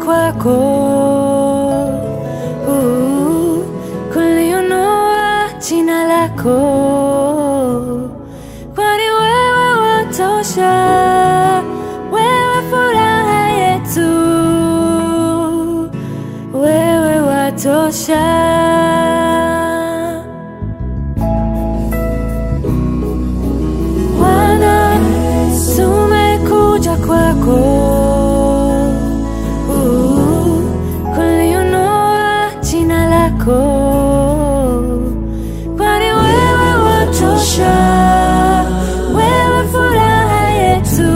kwako uh, kulionua jina lako, kwani wewe watosha, wewe furaha yetu, wewe watosha. Bwana, tumekuja kwako uh, kulionua jina lako, kwani wewe watosha, wewe furaha yetu,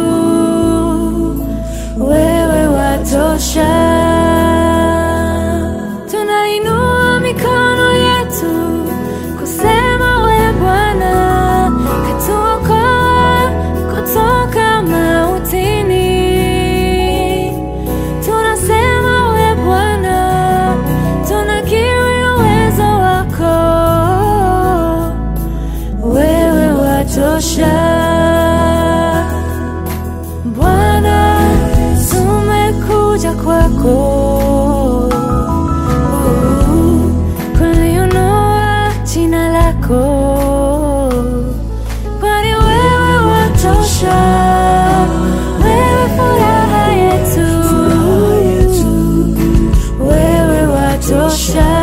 wewe watosha. Tunainua mikono yetu kusema we Bwana katuokoa kutoka mautini. Tunasema we Bwana, tunakiri uwezo wako, wewe watosha. Bwana, tumekuja kwako uh, kulionua jina lako, kwani wewe watosha, wewe furaha yetu, wewe watosha.